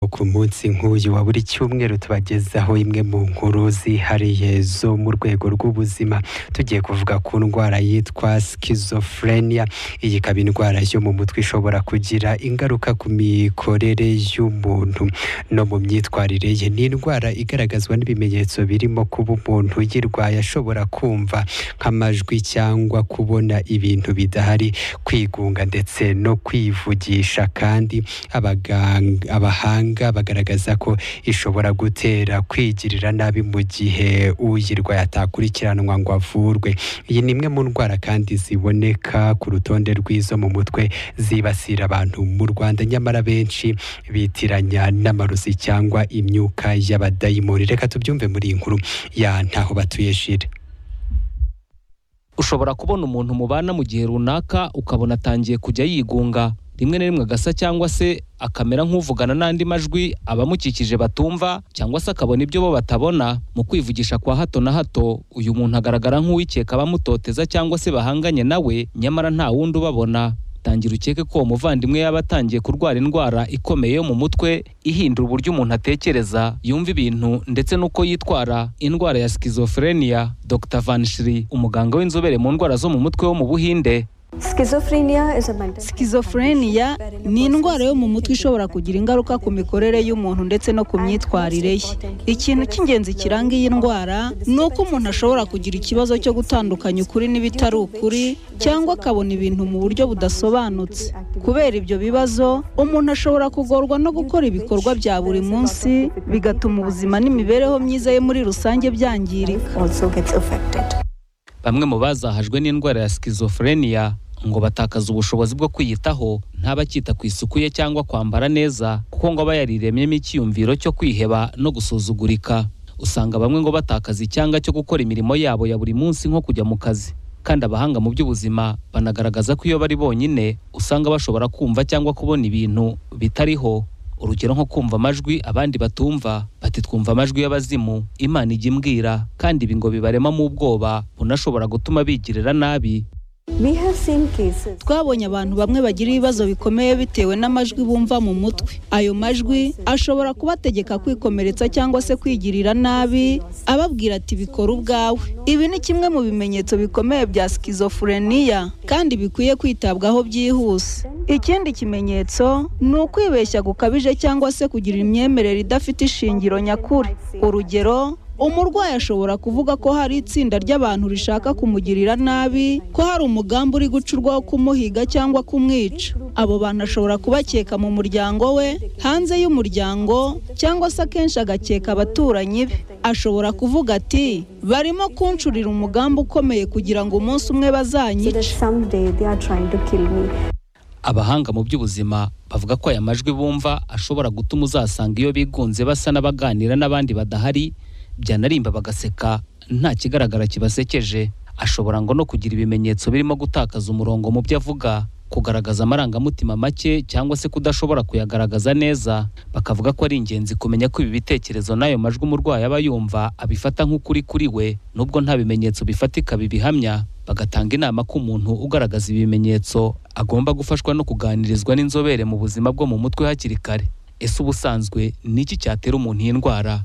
ku munsi nk'uyu wa buri cyumweru tubagezaho imwe mu nkuru zihariye zo mu rwego rw'ubuzima tugiye kuvuga ku ndwara yitwa schizophrenia iyi ikaba indwara yo mu mutwe ishobora kugira ingaruka ku mikorere y'umuntu no mu myitwarire ye ni indwara igaragazwa n'ibimenyetso birimo kuba umuntu uyirwaye ashobora kumva nk'amajwi cyangwa kubona ibintu bidahari kwigunga ndetse no kwivugisha kandi abaganga- abahanga bagaragaza ko ishobora gutera kwigirira nabi mu gihe uyirwaye atakurikiranwa ngo avurwe iyi ni imwe mu ndwara kandi ziboneka ku rutonde rw'izo mu mutwe zibasira abantu mu Rwanda nyamara benshi bitiranya n'amarozi cyangwa imyuka y'abadayimoni reka tubyumve muri iyi nkuru ya ntaho batuye shire ushobora kubona umuntu mubana mu gihe runaka ukabona atangiye kujya yigunga rimwe na rimwe agasa cyangwa se akamera nk'uvugana n'andi majwi abamukikije batumva cyangwa se akabona ibyo bo batabona mu kwivugisha kwa hato na hato uyu muntu agaragara nk'uwikeka abamutoteza cyangwa se bahanganye nawe nyamara nta wundi ubabona tangira ukeke ko uwo muvandimwe yaba atangiye kurwara indwara ikomeye yo mu mutwe ihindura uburyo umuntu atekereza yumva ibintu ndetse n'uko yitwara indwara ya schizophrenia Dr Van Shri umuganga w'inzobere mu ndwara zo mu mutwe wo mu Buhinde Schizophrenia is a mental Schizophrenia ni indwara yo mu mutwe ishobora kugira ingaruka ku mikorere y'umuntu ndetse no ku myitwarire ye ikintu cy'ingenzi kiranga iyi ndwara ni uko umuntu ashobora kugira ikibazo cyo gutandukanya ukuri n'ibitari ukuri cyangwa akabona ibintu mu buryo budasobanutse kubera ibyo bibazo umuntu ashobora kugorwa no gukora ibikorwa bya buri munsi bigatuma ubuzima n'imibereho myiza ye muri rusange byangirika also gets affected. bamwe mu bazahajwe n'indwara ya schizophrenia ngo batakaza ubushobozi bwo kwiyitaho ntabakita ku isuku ye cyangwa kwambara neza kuko ngo aba yariremyemo icyiyumviro cyo kwiheba no gusuzugurika usanga bamwe ngo batakaza icyanga cyo gukora imirimo yabo ya buri munsi nko kujya mu kazi kandi abahanga mu by'ubuzima banagaragaza ko iyo bari bonyine usanga bashobora kumva cyangwa kubona ibintu bitariho urugero nko kumva amajwi abandi batumva bati twumva amajwi y'abazimu imana ijya imbwira kandi ibi ngo bibarema mu bwoba bunashobora gutuma bigirira nabi We have seen cases twabonye abantu bamwe bagira ibibazo bikomeye bitewe n'amajwi bumva mu mutwe ayo majwi ashobora kubategeka kwikomeretsa cyangwa se kwigirira nabi ababwira ati bikora ubwawe ibi ni kimwe mu bimenyetso bikomeye bya schizophrenia kandi bikwiye kwitabwaho byihuse ikindi kimenyetso ni ukwibeshya gukabije cyangwa se kugira imyemerere idafite ishingiro nyakuri urugero umurwayi ashobora kuvuga ko hari itsinda ry'abantu rishaka kumugirira nabi ko hari umugambi uri gucurwa wo kumuhiga cyangwa kumwica abo bantu ashobora kubakeka mu muryango we hanze y'umuryango cyangwa se akenshi agakeka abaturanyi be ashobora kuvuga ati barimo kuncurira umugambi ukomeye kugira ngo umunsi umwe so bazanyice that someday they are trying to kill me. abahanga mu by'ubuzima bavuga ko aya majwi bumva ashobora gutuma uzasanga iyo bigunze basa n'abaganira n'abandi badahari byanarimba bagaseka nta kigaragara kibasekeje ashobora ngo no kugira ibimenyetso birimo gutakaza umurongo mu byo avuga kugaragaza amarangamutima make cyangwa se kudashobora kuyagaragaza neza bakavuga ko ari ingenzi kumenya ko ibi bitekerezo n'ayo majwi umurwayi aba yumva abifata nk'ukuri kuri we nubwo nta bimenyetso bifatika bibihamya bagatanga inama ko umuntu ugaragaza ibimenyetso agomba gufashwa no kuganirizwa n'inzobere mu buzima bwo mu mutwe hakiri kare ese ubusanzwe ni iki cyatera umuntu iyi ndwara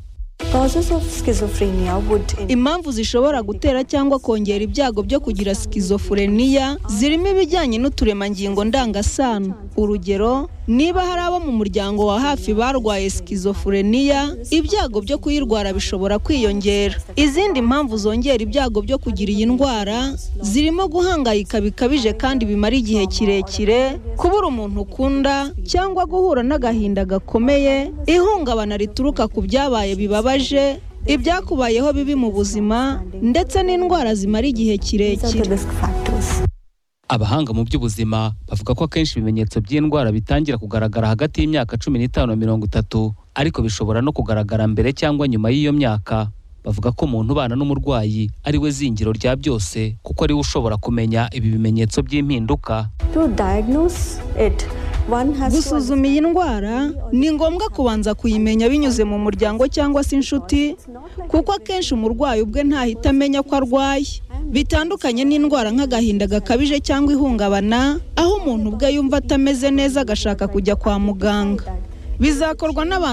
Causes of schizophrenia would in- impamvu zishobora gutera cyangwa kongera ibyago byo kugira schizophrenia zirimo ibijyanye n'uturemangingo ndangasano urugero niba hari abo mu muryango wa hafi barwaye schizophrenia ibyago byo kuyirwara bishobora kwiyongera izindi mpamvu zongera ibyago byo kugira iyi ndwara zirimo guhangayika bikabije kandi bimara igihe kirekire kubura umuntu ukunda cyangwa guhura n'agahinda gakomeye ihungabana rituruka ku byabaye bibabaje ibyakubayeho bibi mu buzima ndetse n'indwara zimara igihe These are kirekire the risk factors. abahanga mu by'ubuzima bavuga ko akenshi ibimenyetso by'indwara bitangira kugaragara hagati y'imyaka cumi n'itanu na mirongo itatu ariko bishobora no kugaragara mbere cyangwa nyuma y'iyo myaka bavuga ko umuntu ubana n'umurwayi ari we zingiro rya byose kuko ari we ushobora kumenya ibi bimenyetso by'impinduka To diagnose it, one has to gusuzuma iyi ndwara ni ngombwa kubanza kuyimenya binyuze mu muryango cyangwa se inshuti kuko akenshi umurwayi ubwe ntahita amenya ko arwaye bitandukanye n'indwara nk'agahinda gakabije cyangwa ihungabana aho umuntu ubwe yumva atameze neza agashaka kujya kwa muganga bizakorwa n'abantu